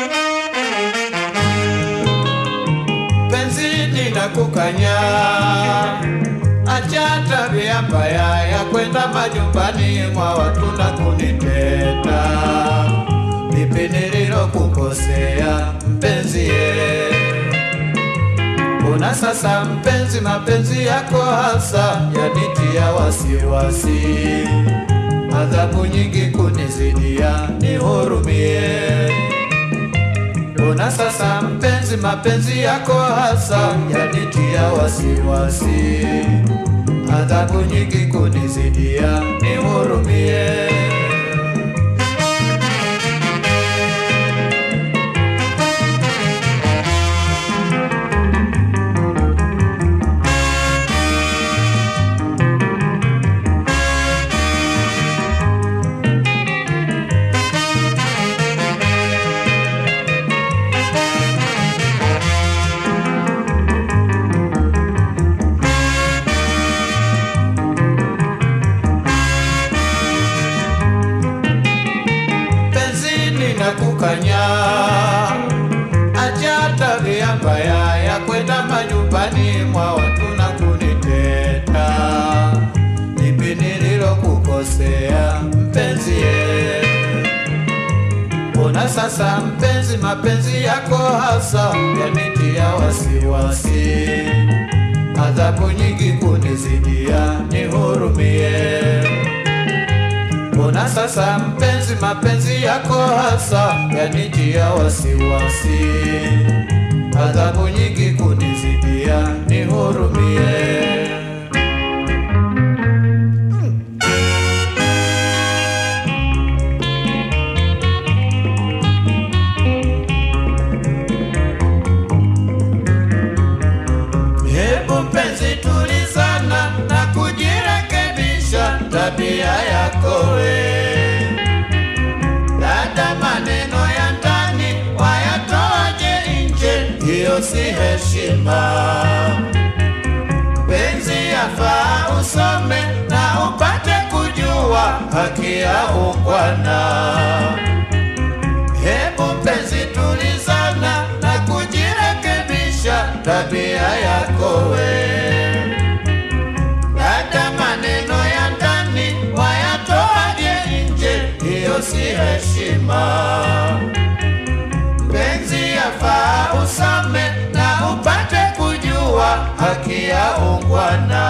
penzi ninakukanya, acha tabia mbaya ya kwenda majumbani mwa watu na kuniteta. Lipi nililokukosea mpenzi ye? Una sasa mpenzi, mapenzi yako hasa yanitia wasiwasi, adhabu nyingi kunizidia, nihurumie. Una sasa mpenzi, mapenzi yako hasa yanitia wasiwasi, adhabu nyingi kunizidia, nihurumie. penzi ninakukanya, acha tabia mbaya ya kwenda majumbani mwa watu na kuniteta. Lipi nililokukosea mpenzi ye? Mbona sasa mpenzi, mapenzi yako hasa yanitia wasiwasi, adhabu nyingi kunizidia, nihurumie. Mbona sasa mpenzi, mapenzi yako hasa yanitia wasiwasi, adhabu nyingi kunizidia, nihurumie. Hebu mpenzi, tulizana na kujirekebisha tabia yako we. Dada, maneno ya ndani wayatoaje nje? Hiyo si heshima. Penzi yafaa usome na upate kujua haki ya ungwana. Hebu mpenzi, tulizana na kujirekebisha tabia yako we. Dada, maneno ya ndani wayatoaje nje? Hiyo si heshima. Mpenzi, yafaa usome na upate kujua haki ya ungwana.